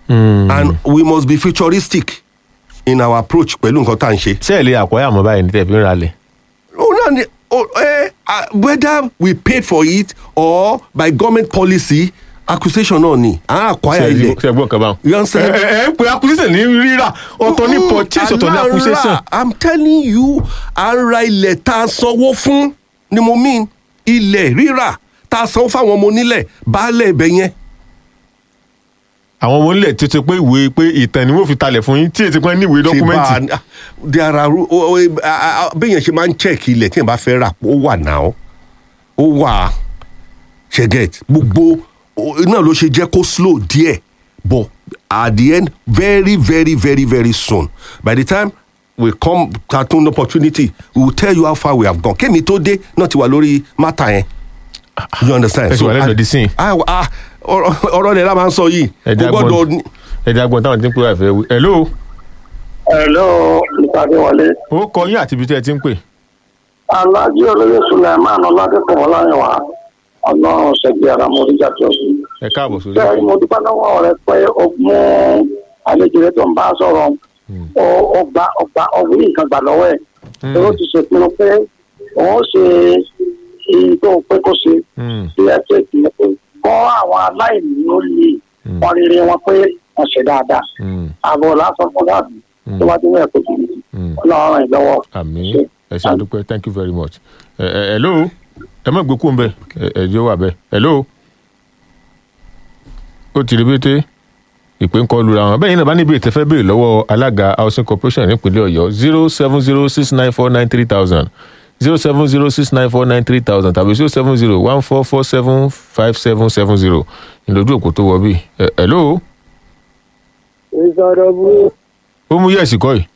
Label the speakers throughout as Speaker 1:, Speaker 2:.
Speaker 1: Mm.
Speaker 2: and we must be futuristic in our approach pẹ̀lú nǹkan tá à ń ṣe.
Speaker 1: ṣé ẹ lè àkọ́yà mọ́ báyìí ní tẹ̀ fi ń ralẹ̀.
Speaker 2: Oh, no, ni- oh, eh, uh, whether we paid for it or by government policy accusation náà ni à ń acquire ilẹ̀.
Speaker 1: ṣe gbọ́n kan báwọn.
Speaker 2: You understand?
Speaker 1: ẹ ẹ ẹ pé acquisition ní rírà ọ̀tọ̀ ní purchase ọ̀tọ̀ ní
Speaker 2: Alára,
Speaker 1: acquisition.
Speaker 2: i'm telling you à ń ra ilẹ̀ tá a sanwó fún ni mo mean ilẹ̀ rírà tá a sanwó fáwọn ọmọ onílẹ̀ baálé ibẹ̀ yẹn.
Speaker 1: àwọn ọmọ onílẹ̀ tó ti pé ìwé pé ìtàn ni wọ́n fi talẹ̀ fún yín tí èsì pé ní ìwé dọ́kúmẹ́ǹtì.
Speaker 2: Ṣé bá a- there are ru- o- o- a- a- béèyàn ṣe máa ń check ilẹ̀ tí èèyàn bá fẹ́ rà ó wà náà ó wà ṣe get gbogbo o- náà ló ṣe jẹ́ kó slow díẹ̀ but at the end very very very very soon by the time we come cartoon opportunity we will tell you how far we have gone kémi tó dé náà ti wà lórí mátà yẹn you understand
Speaker 1: ẹ sì wà lẹ́nu ọdí sí i.
Speaker 2: ah, ah, ọ̀rọ̀ ọ̀rọ̀ rẹ̀ la máa ń sọ yìí
Speaker 1: ẹ̀dá
Speaker 2: kò gbọ́dọ̀
Speaker 1: gbọ́n ẹ̀dá gbọ́n táwọn ti ń pè wá ìfẹ́ wí. hello
Speaker 3: Hello, Ìpàdéwọlé.
Speaker 1: ó kọ yín àti ibi tí ẹ ti ń pè.
Speaker 3: Alájí olóyè Sulaiman Ọládẹ́kùn Ọláyẹ̀wá. Ọlọ́run ṣẹ̀gbẹ́ ara mo rí jáde ọ̀sùn.
Speaker 1: ẹ káàbọ̀ sórí.
Speaker 3: Bẹ́ẹ̀ ni mo dúpẹ́ lọ́wọ́ rẹ pé o mú àlejò rẹ tó ń bá sọ̀rọ̀. O o gba ọgbà ọ̀hún ní nǹkan gbà lọ́wọ́ ẹ̀.
Speaker 1: Mm.
Speaker 3: Ó ti ṣèpinnu pé òun ó ṣe èyí tó pé kó ṣe.
Speaker 1: Mm.
Speaker 3: Bí ẹ ṣe ìpìlẹ̀ pé kọ́ àwọn aláìní ó lè wọn rere wọn pé wọ́n ṣe dáadáa.
Speaker 1: Mm.
Speaker 3: Àbọ̀ lásán fún dáàbò tó bá dé ní ẹ̀kọ́ jù
Speaker 1: Mm.
Speaker 3: Ọlọ́run ràn yín lọ́wọ́.
Speaker 1: àmì ẹ ṣe àdúpẹ́ thank you very much. ẹ ẹ hello ẹ má gbé kúrò ń bẹ ẹ ẹ jẹ́ wà bẹ́ẹ̀ hello ó ti rí bété ìpè ń kọ lura wọn bẹ́ẹ̀ yín náà bá níbi ìtẹ́fẹ́ béèrè lọ́wọ́ alága housing corporation nípínlẹ̀ ọ̀yọ́ zero seven zero six nine four nine three thousand zero seven zero six nine four nine three thousand tàbí zero seven zero one four four seven five seven seven zero ìlójú òkú tó wọ bí ẹ hello
Speaker 4: ìsọ̀rọ̀ burú
Speaker 1: ó mú yẹ̀sì kọ́ yìí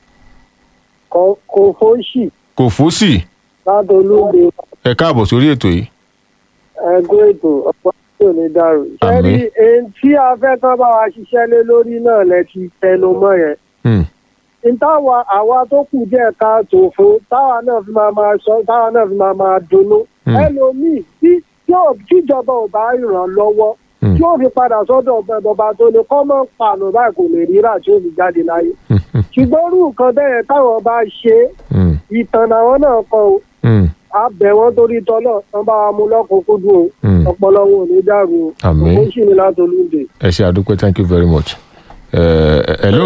Speaker 4: kan kò fóṣì
Speaker 1: kò fòsì
Speaker 4: látolúde
Speaker 1: ẹ káàbọ̀ sórí ètò yìí
Speaker 4: ẹgbẹ́ ètò ọ̀pọ̀ tí ò ní dàrú. sẹ́rí
Speaker 1: Àmín.
Speaker 4: èyí tí a fẹ́ kán bá wa ṣiṣẹ́ lé lórí náà lẹ ti tẹnu mọ́ yẹn.
Speaker 1: Hmm.
Speaker 4: ìtawà àwa tó kù díẹ̀ káàtó fún táwa náà fi máa máa sọ táwa náà fi máa máa dunnú.
Speaker 1: Hmm.
Speaker 4: ẹlòmíì tí tí ò- tíjọba ò bá ràn lọ́wọ́
Speaker 1: Hmm.
Speaker 4: tí ó fi padà sọ́dọ̀ ọba tó ní kọ́mọ́ pààlọ́ báyìí kò lè rírà tí ó fi jáde láyé. ṣùgbọ́n irú nǹkan bẹ́ẹ̀ táwọn bá ṣe é
Speaker 1: Hmm.
Speaker 4: ìtàn làwọn náà kọ o
Speaker 1: Hmm.
Speaker 4: a bẹ̀ wọ́n torí tọ́lọ̀ wọ́n bá wa mú lọ́kùnkúndùn o
Speaker 1: Hmm.
Speaker 4: ọpọlọ wọn ò ní dàrú o
Speaker 1: Àmín.
Speaker 4: òkú sì ní látolúndè.
Speaker 1: ẹ ṣe àdúpẹ́ thank you very much. ẹ ẹ hello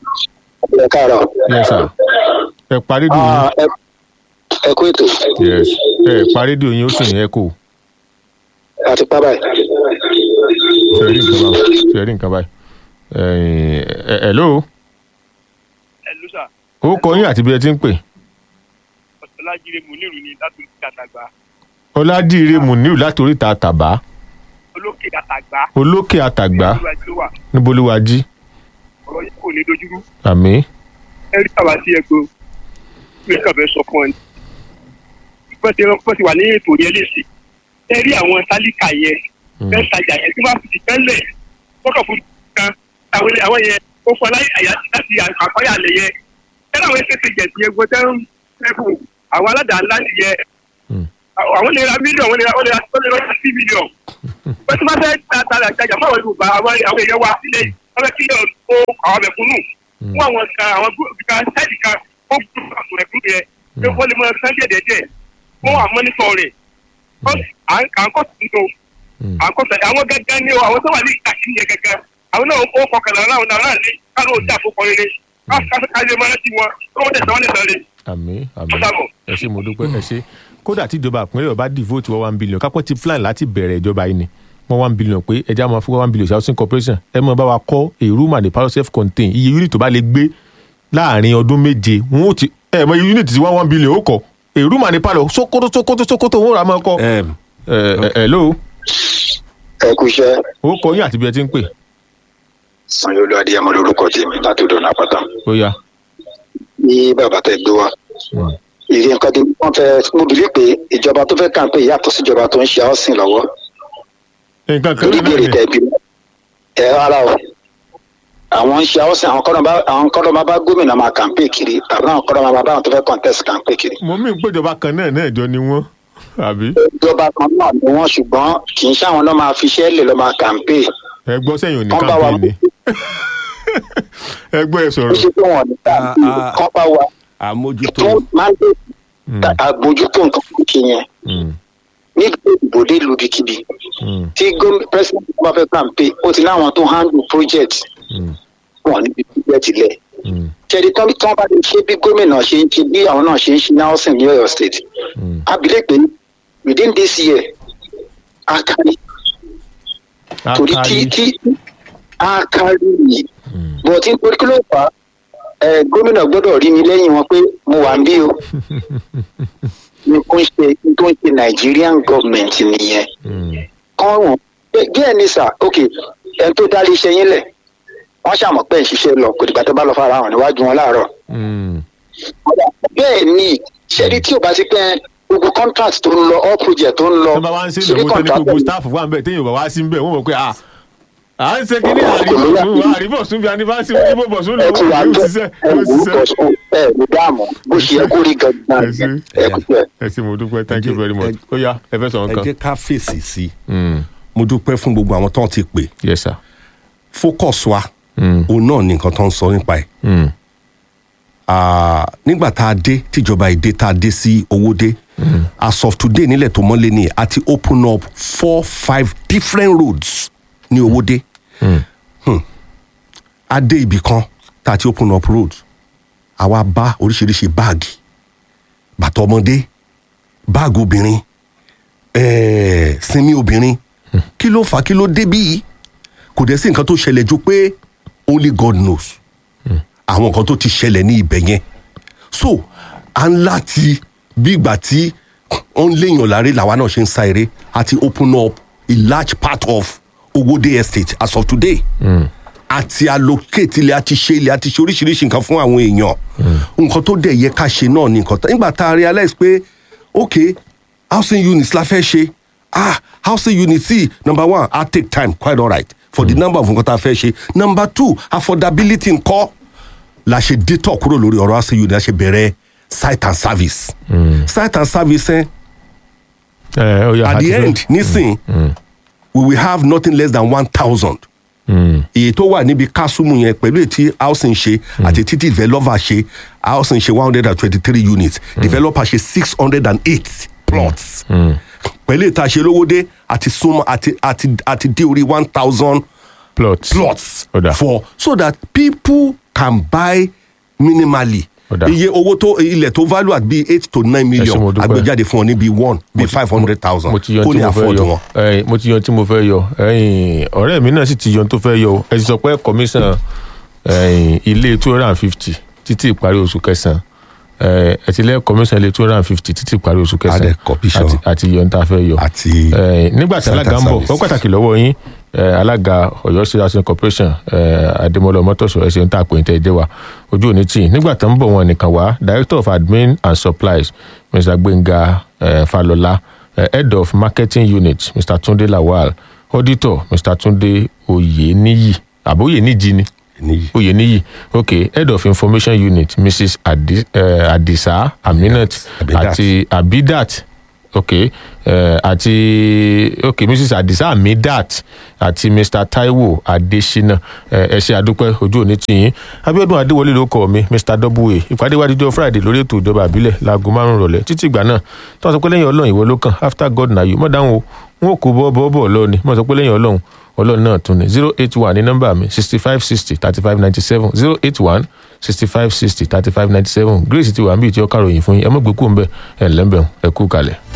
Speaker 3: ẹ káàárọ̀.
Speaker 1: yes sir ẹ parí dùn
Speaker 3: Ah,
Speaker 1: yín
Speaker 3: ẹ ẹ kú ètò
Speaker 1: yes ẹ parí dùn yín ó sì ní echo
Speaker 3: àti pábà ẹ.
Speaker 1: ṣe rí nǹkan báyìí ṣe rí nǹkan báyìí ẹ ẹ hello
Speaker 5: ẹlú sà
Speaker 1: ó kọ yín àti bí ẹ ti ń pè
Speaker 5: ọlájíre muniru ni láti orí àtàgbà
Speaker 1: ọládìire muniu láti oríta tàbá
Speaker 5: olókè àtàgbà
Speaker 1: olókè àtàgbà
Speaker 5: olúwa tí ó wà
Speaker 1: níbolúwájí
Speaker 5: ọ̀rọ̀ yìí kò ní dojúrú
Speaker 1: àmì
Speaker 5: ẹ rí àwa sí ẹgbẹ́ mi kàn fẹ́ sọ fún ẹ wọ́n ti wọ́n ti wà ní ètò yẹn léṣe ẹ rí àwọn tálíkà yẹn fẹ́ tajà yẹn tí wọ́n fi tẹ́lẹ̀ fọ́kàn fún kan àwọn ilé- àwọn yẹn ó fọ láyé àyà láti àkọ́yà lẹ̀ yẹn ẹ láwọn ẹsẹ̀ ti jẹ̀sí yẹn gbọ́dọ̀ ń fẹ́ fún àwọn aládàá ńlá ti yẹ àwọn lè ra mílíọ̀nù àwọn lè ra wọ́n lè ra wọ́n lè ra sí mílíọ̀nù wọ́n ti máa fẹ́ ta ta tajà mọ́ àwọn yorùbá àwọn àwọn èèyàn wa sílẹ̀ yìí wọ́n fẹ́ kí ẹ̀ kó àwọn mẹ̀kúnnù fún àwọn kan àwọn gúrúùpù kan sáìdì kan ó gbúdọ̀ àwọn mẹ̀kúnnù yẹn pé wọ́n lè mọ ẹ̀sán díẹ̀ díẹ̀ díẹ̀ fún àwọn mọ́nítọ̀ rẹ̀ à ń kọ́ tuntun à ń kọ́ sẹ̀ àwọn gẹ́gẹ́ ní o àwọn tó wà ní ìtàkì yẹn gẹ́gẹ́ àwọn náà ó kọkànlá láwọn náà ní káàdó òjá àfọkọ rere káàdó máa ti wọn tó wọ́n tẹ̀sán wọn lè sọ̀rọ̀
Speaker 1: àmì àmì
Speaker 5: Ó dàbọ̀.
Speaker 1: ẹ ṣe mo dúpẹ́ ẹ ṣe kódà tí ìjọba àpínlẹ̀ ọba devote wọ́n one billion kápẹ́ ti plan láti bẹ̀rẹ̀ ìjọba yìí ni wọ́n one billion pé ẹja máa fún one billion housing corporation ẹ mọ̀ bá wa kọ́ a room and a parlour self contain iye unit tó bá lè gbé láàrin ọdún méje wọn ò ti ẹ mọ iye unit tí one one billion ó kọ́ a room and a parlour sókótó sókótó sókótó wọn ò rà máa kọ́ ẹ ẹ hello
Speaker 3: ẹ kú iṣẹ́
Speaker 1: ó kọ yín àti bí ẹ ti ń pè
Speaker 3: sanyolu adéyẹmọ lórúkọ tèmi láti odò náà pátá
Speaker 1: ó yá
Speaker 3: ní bàbá tẹ gbé wa ìrìn nǹkan tí wọ́n fẹ́ mo bìrì pé ìjọba tó fẹ́ kàn pé yàtọ̀ síjọba tó ń ṣe housing lọ́wọ́
Speaker 1: nǹkan kan
Speaker 3: lórí
Speaker 1: náà
Speaker 3: ìbéèrè
Speaker 1: ni
Speaker 3: tẹ̀bi ẹ ara o àwọn ń ṣe housing àwọn kọ́dọ̀ bá àwọn kọ́dọ̀ máa bá gómìnà máa kàǹpé kiri tàbí àwọn kọ́dọ̀ máa bá àwọn tó fẹ́ contest kàǹpé kiri
Speaker 1: mo mí péjọba kan náà náà jọ ni wọ́n àbí
Speaker 3: ìjọba kan náà ni wọ́n ṣùgbọ́n kì í ṣàwọn lọ́ máa fi iṣẹ́ lè lọ́ máa kàǹpé
Speaker 1: ẹ gbọ́ sẹ́yìn òní
Speaker 3: wọ́n bá wa
Speaker 1: campaign ni ẹgbẹ́ ẹ
Speaker 3: ó
Speaker 1: sọ̀rọ̀
Speaker 3: ṣe pé wọn ní
Speaker 2: Ah, ah.
Speaker 3: kọ́pá wa
Speaker 2: àmójútó
Speaker 3: tó máa ń dé àbójútó nǹkan tó ṣe yẹn
Speaker 1: Mm,
Speaker 3: nígbà ìbòdè lùbìkìbì
Speaker 1: mm,
Speaker 3: tí gómìnà president bá fẹ́ kàǹpé ó ti láwọn tó handle project
Speaker 1: mm,
Speaker 3: wọn níbi project lẹ̀
Speaker 1: mm,
Speaker 3: kẹ́ni tán tán bá lè ṣe bí gómìnà ṣe ń ṣe bí àwọn náà ṣe ń ṣe ní housing ní Ọ̀yọ́ state
Speaker 1: mm.
Speaker 3: abilé pé within this year a kárí torí tí
Speaker 1: Akari.
Speaker 3: tí a kárí yìí
Speaker 1: Mm.
Speaker 3: but nítorí kí ló fà á ẹ gómìnà gbọ́dọ̀ rí mi lẹ́yìn wọn pé mo wà ń bí o ní kó ń ṣe ní tó ń ṣe Nigerian government nìyẹn
Speaker 1: Mm,
Speaker 3: kán wọn díẹ̀ ní sà ok ẹni tó dá iléeṣẹ́ yín lẹ̀ wọ́n ṣàmọ̀ pé ń ṣiṣẹ́ lọ kò dìgbà tó bá lọ fara hàn níwájú wọn láàárọ̀
Speaker 1: mm,
Speaker 3: bẹ́ẹ̀ ni ṣẹ́ni tí ò bá ti pẹ́ gbogbo contract tó ń lọ all project tó ń lọ
Speaker 1: tó bá wá ń ṣe
Speaker 3: ṣebí
Speaker 1: ìnáwó tó ní
Speaker 3: contract
Speaker 1: gbogbo staff wà ń bẹ̀ téèyàn bá wá sí ń bẹ̀ wọ́n mọ̀ pé à à ń ṣe kíní àríbọ̀sùn àríbọ̀sùn bí anibásí wọn níbo bọ̀sùn
Speaker 3: ẹ ti wà
Speaker 1: lọ́wọ́ yóò
Speaker 3: tó
Speaker 1: ṣiṣẹ́
Speaker 3: ẹ
Speaker 1: yóò
Speaker 3: wò ó
Speaker 1: ṣiṣẹ́.
Speaker 3: bọ̀ ẹ ní dáàmú bó ṣe yẹ kó rí gangan
Speaker 1: Ẹ ṣé.
Speaker 3: ẹ kú tẹ.
Speaker 1: ẹ ṣé mo dúpẹ́ thank you very much
Speaker 2: Ẹ-
Speaker 1: ó yá ẹ fẹ́ sọ
Speaker 2: ẹ
Speaker 1: nǹkan.
Speaker 2: jẹ́ ká fèsì sí i
Speaker 1: Mm,
Speaker 2: mo dúpẹ́ fún gbogbo àwọn tó ń ti pè
Speaker 1: yes sir.
Speaker 2: focus wa
Speaker 1: Mm,
Speaker 2: òun náà ní nǹkan tó ń sọ nípa ẹ̀
Speaker 1: mm,
Speaker 2: Ah, nígbà tá a dé tíjọba èdè tá a dé sí owó dé as of today nílẹ̀ tó mọ́lé ni a ti open up four five different roads ní owó dé
Speaker 1: mm,
Speaker 2: a dé ibì kan tá a ti open up road àwa bá oríṣiríṣi báàgì bàtà ọmọdé báàgì obìnrin ẹ̀ẹ́ sinmi obìnrin kí ló fà á kí ló dé bí kò dẹ̀ sí nǹkan tó ṣẹlẹ̀ ju pé only God knows àwọn nǹkan tó ti ṣẹlẹ̀ ní ibẹ̀ yẹn so à ń láti bí ìgbà tí wọ́n ń léèyàn láre làwa náà ṣe ń sa eré àti open up a large part of Owódé estate as of today àti allocate ilẹ̀ àti ṣe ilẹ̀ àti ṣe oríṣiríṣi nǹkan fún àwọn èèyàn nǹkan tó dẹ̀ yẹ ká ṣe náà ni nǹkan tó nígbà tá a realize pé ok housing units la fẹ́ ṣe ah housing unit sí number one ah take time quite alright for the number of nǹkan tá a fẹ́ ṣe number two affordability ńkọ́ la ṣe détọ̀ kúrò lórí ọ̀rọ̀ housing unit la ṣe bẹ̀rẹ̀ site and service site and service eh,
Speaker 1: ẹ ó yá
Speaker 2: at
Speaker 1: àti
Speaker 2: the
Speaker 1: fẹ́-
Speaker 2: end nísìn we will have nothing less than one thousand
Speaker 1: Mm,
Speaker 2: èyí tó wà níbi kásùmù yẹn pẹ̀lú ètí housing ṣe àti títí developer ṣe housing ṣe one hundred and twenty-three units developer ṣe six hundred and eight plots pẹ̀lú ètò àṣelówódé àti súnmọ́ àti àti àti dé orí one thousand
Speaker 1: plots
Speaker 2: plots
Speaker 1: Ó dà.
Speaker 2: for so that people can buy minimally
Speaker 1: Ó dà.
Speaker 2: iye owó tó ilẹ̀ tó value at bíi eight to nine
Speaker 1: ṣé
Speaker 2: million
Speaker 1: mo dúpẹ́.
Speaker 2: agbèjáde fún ọ ní bíi one bíi five hundred thousand
Speaker 1: mo ti yan
Speaker 2: kó
Speaker 1: tí
Speaker 2: ní
Speaker 1: mo fẹ́
Speaker 2: afford
Speaker 1: yọ
Speaker 2: wọn.
Speaker 1: ẹ̀yin, mo ti yan tí mo fẹ́ yọ ẹ̀yin, ọ̀rẹ́ mi náà sì ti yan tó fẹ́ yọ o. ẹ ti sọ pé commission ẹ̀yin, ilé two hundred and fifty títí ìparí oṣù kẹsàn-án ẹ̀, ẹ ti lẹ́ commission ilé two hundred and fifty títí ìparí oṣù kẹsàn-án
Speaker 2: Adé commission.
Speaker 1: àti- àti yan tá a fẹ́ yọ
Speaker 2: àti
Speaker 1: Eh, nígbà tí
Speaker 2: Site
Speaker 1: alága
Speaker 2: and
Speaker 1: ń bọ̀
Speaker 2: service.
Speaker 1: ó pàtàkì lọ́wọ́ yín eh, alága Ọ̀yọ́ State Housing Corporation eh, Adémọ́lá Ọmọ́tọ̀sọ ẹ̀sìn ń tà pé tẹ́ ẹ jẹ́ wa ojú òní tì í nígbà tó ń bọ̀ wọn nìkan wá Director of Admin and Supplies Mr. Gbénga eh, Falọlá eh, Head of Marketing Unit Mr. Tunde Lawal Auditor Mr. Tunde Oyeniyi àbóyèníjì ni
Speaker 2: níyì.
Speaker 1: oyeniyi ok head of information unit mrs Adi, uh, adisa aminat
Speaker 2: Abidat.
Speaker 1: àti abidat ok uh, àti ok mrs adisa amidat àti mr taiwo adesina ẹ ṣe àdúpẹ́ ojú òní tìyín abiodun adéwọlé ló kọ mi mr w ìpàdé wa díjọ friday lórí ètò ìjọba àbílẹ̀ láago márùn rọ̀lẹ́ títí ìgbà náà tí wọ́n sọ pé lẹ́yìn ọlọ́run ìwọ ló kàn after god na you mọ̀ dáhùn o wọn ò kó bọ́ bọ́ bọ́ lọ ni mọ̀ sọ pé lẹ́yìn ọlọ́run ọlọ́run náà tún ní zero eight one ní nọ́mbà mi sixty five sixty thirty five ninety seven zero eight one sixty five sixty thirty five ninety seven grace ti wà níbi tí ó kàròyìn fún yín ẹ mọ̀ gbé kú ń bẹ̀ ẹ̀ ńlẹ́bẹ̀ ẹ kú kalẹ̀.